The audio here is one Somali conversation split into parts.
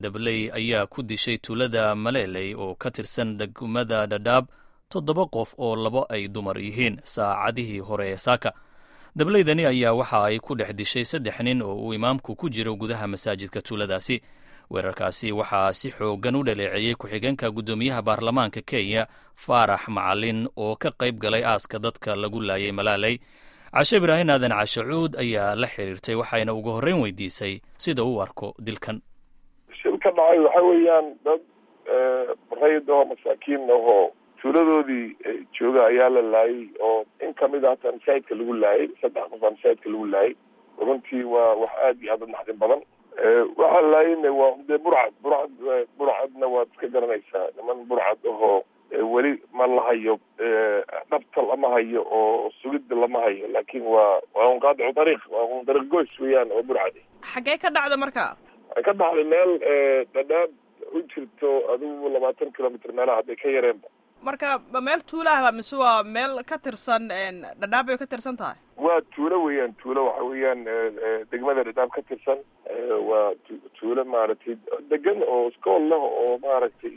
dabley ayaa ku dishay tuulada maleeley oo ka tirsan degmada dhadhaab toddoba qof oo labo ay dumar yihiin saacadihii hore ee saaka dableydani ayaa waxa ay ku dhex dishay saddex nin oo uu imaamku ku jiro gudaha masaajidka tuuladaasi weerarkaasi waxaa si xoogan u dhaleeceeyey ku-xigeenka guddoomiyaha baarlamaanka kenya faarax macalin oo ka qayb galay aaska dadka lagu laayay malaaley cashe ibraahin aadan cashacuud ayaa la xiriirtay waxayna ugu horreyn weydiisay sida uu arko dilkan shil ka dhacay waxa weeyaan dad rayid ahoo masaakiin ahoo tuuladoodii jooga ayaa la laayay oo in kamid a hataa masaajidka lagu laayay saddex qof aa masaajidka lagu laayay runtii waa wax aad iyo aad u naxdin badan waxaa laayayna waa dee burcad burcad burcadna waad iska garanaysaa niman burcad ahoo weli ma la hayo dhabta lama hayo oo sugidda lama hayo laakin waa waa un qaadicu dariiq waa un dariiq goys weeyaan oo burcad xaggee ka dhacda marka waxay ka dhacday meel dhadhaab u jirto adigu labaatan kilomitr meelaha hadday ka yareenba marka ma meel tuulaahba mise waa meel ka tirsan dhadhaab bay ka tirsan tahay waa tuulo weeyaan tuulo waxa weeyaan degmada dhadhaab ka tirsan waa tuulo maaragtay degan oo iskool leh oo maaragtay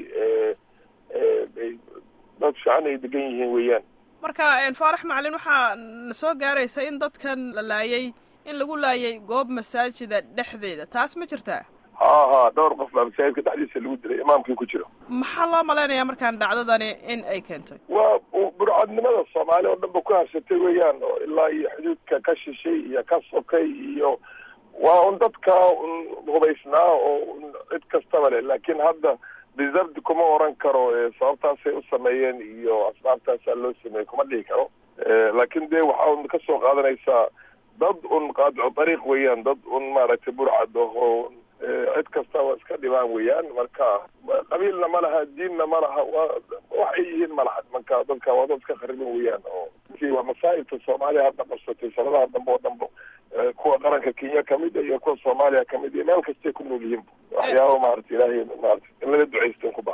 dad fiican ay degan yihiin weeyaan marka faarax macalin waxaa na soo gaaraysa in dadkan la laayay in lagu laayay goob masaajida dhexdeeda taas ma jirtaa ha ha dhowr qof baa masaajidka dhexdiisa lagu dilay imaamkii ku jiro maxaa loo malaynayaa markaan dhacdadani in ay keentay waa burcadnimada soomaali oo dhan ba ku habsatay weeyaan oo ilaa iyo xuduudka ka shishay iyo ka sokay iyo waa un dadka un hubaysnaa oo cid kastaba leh laakiin hadda reserved kuma oran karo sababtaasay u sameeyeen iyo asbaabtaasaa loo sameeyey kuma dhihi karo laakiin dee waxaa un kasoo qaadanaysaa dad un qaadico dariiq weeyaan dad un maaragtay burcad ahoo cid kasta waa iska dhibaan weeyaan marka qabiilna ma laha diinna ma laha wa waxay yihiin ma laha marka dadka waa dad iska khariban weeyaan oo waa masaa'ibta soomaaliya hadda qabsatay sanadaha dambe oo dhanba kuwa qaranka kenya kamid a iyo kuwa soomaaliya kamid iyo meel kastay ku nool yihiin waxyaaba maarata ilaahay maarata in laga ducaysta ku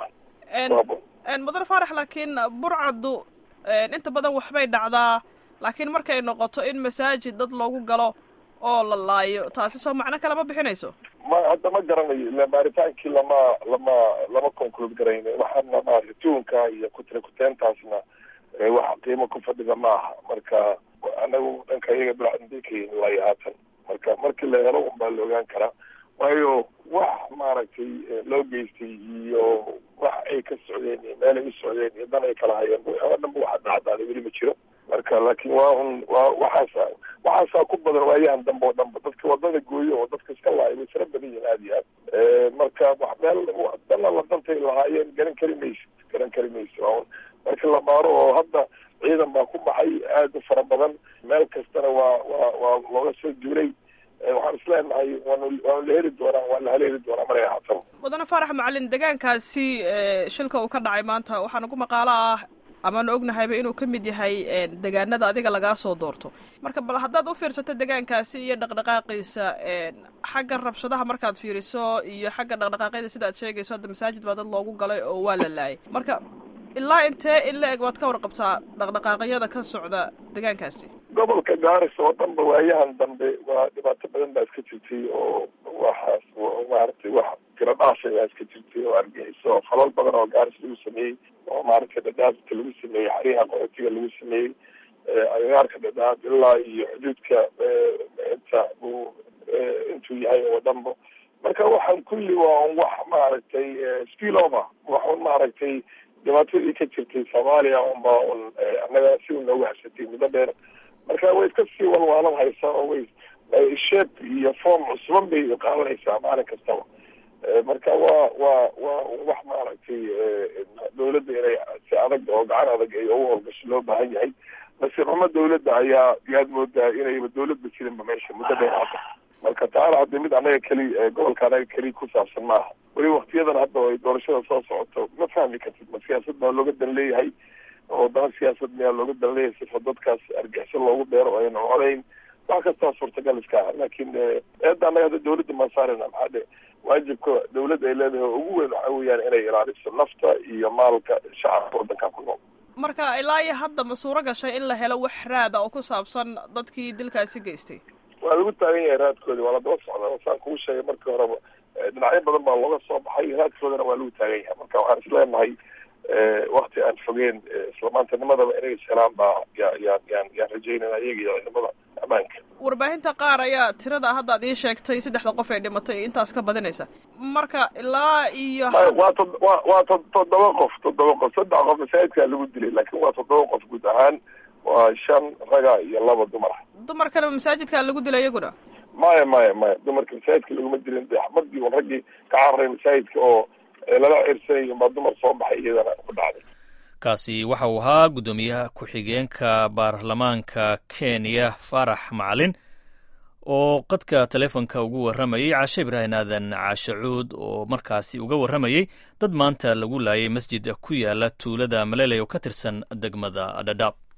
bahan mudane faarax laakiin burcaddu inta badan waxbay dhacdaa laakiin markay noqoto in masaajid dad loogu galo oo la laayo taasi soo macno kale ma bixinayso ma hadda ma garanayo ila baaritaankii lama lama lama conclude garayno waxaana maarata tuunka iyo kutira kuteentaasna wax qiimo ku fadhida ma aha marka anagu dhanka iyaga bilcandikayn laayo haatan marka markii la helo un baa la ogaan karaa waayo wax maaragtay loo geystay iyo wax ay ka socdeen iyo meel ay u socdeen iyo dan ay kala hayeen oo dhanba waxa dhacdaaday weli ma jiro marka laakiin waa un waa waxaasa waxaasaa ku badan waayahan dambe oo dhanba dadka wadada gooyo oo dadka iska laaya way fara badan yihiin aada iyo aad marka wax meel dana la dantay lahaayeen garan kari mayso garan kari mayso waa un marka la baaro oo hadda ciidan baa ku baxay aada u fara badan meel kastana waa waa waa looga soo duulay waxaan isleenahay waan waan la heli doonaa waan la haleeli doonaa maray ahaatan mudane faarax macalin deegaankaasi shilka uu ka dhacay maanta waxaa nagu maqaalo ah amaanu ognahayba inuu ka mid yahay degaanada adiga lagaa soo doorto marka bal haddaad u fiirsato degaankaasi iyo dhaqdhaqaaqiisa xagga rabshadaha markaad fiiriso iyo xagga dhaqdhaqaaqyada sida ad sheegayso hadda masaajid baa dad loogu galay oo waa la laayay marka ilaa intee in la eg waad ka warqabtaa dhaqdhaqaaqyada ka socda degaankaasi gobolka gaaris oo dhanba waayahan dambe waa dhibaato badan baa iska jirtay oo waxaas maaragtay wax tiro dhaafay baa iska jirtay oo argixiso falal badan oo gaaris lagu sameeyey oo maaragtay dhadhaabka lagu sameeyey xariiha qaxootiga lagu sameeyey agagaarka dhadhaab ilaa iyo xuduudka inta uu intuu yahay oo dhanba marka waxaan kulli waa un wax maaragtay spiel over wax un maaragtay dhibaatadii ka jirtay soomaaliya unba un annaga si u noogu hasatay muddo dheer marka way iska sii walwaalan haysaa oo way shape iyo form cusuban bay qaadanaysaa maalin kastaba marka waa waa waa wax maaragtay dawladda inay si adag oo gacan adag ay ugu howlgasho loo baahan yahay nasiib xumo dawladda ayaa yaad moodaa inayba dawladba jirinba meesha muddo dheer hadda marka taana hadda mid annaga keli gobolka annaga keli ku saabsan maaha weli waktiyadan hadda ay doorashada soo socoto ma fahmi kartid ma siyaasad baa looga dan leeyahay oo dana siyaasad miyaa looga dan leeyahay sifa dadkaas argixisho loogu beero oo ayna codayn wax kastaa suurtagal iska ah laakiin eedda annaga hadda dawladda maan saarayna maxaa dhe waajibka dawladda ay leedahay oo ugu weyn waxa weeyaan inay ilaaliso nafta iyo maalka shacabka waddanka ku nool marka ilaa iyo hadda ma suuro gashay in la helo wax raada oo ku saabsan dadkii dilkaasi geystay waa lagu taagan yahay raadkoodi waa la daba socdaa saan kugu sheegay markii horeba dhinacyo badan baa looga soo baxay raadkoodana waa lagu taagan yahay marka waxaan isleenahay wakti aan fogeen islamaantanimadaba inay ishelaan baa ya yaan yaan yaan rajaynana iyaga iyo ciidamada ammaanka warbaahinta qaar ayaa tirada hadda ad ii sheegtay saddexda qof ee dhimatay intaas ka badinaysa marka ilaa iyo waa to wa waa to toddoba qof toddoba qof saddex qof masaajidkaa lagu dilay laakiin waa toddoba qof guud ahaan waa shan raga iyo laba dumar dumarkana masaajidkaa lagu dilay iyaguna maya maya maya dumarka masaajidka laguma dilin de xabadii un raggii ka cararay masaajidka oo lala cirsanayo baa dumar soo baxay iyadana ku dhacday kaasi waxa uu ahaa guddoomiyaha ku-xigeenka baarlamaanka kenya farax macalin oo qadka telefonka ugu warramayey caashe ibraahim aadan caashacuud oo markaasi uga warramayey dad maanta lagu laayay masjid ku yaala tuulada maleley oo ka tirsan degmada dhadhaab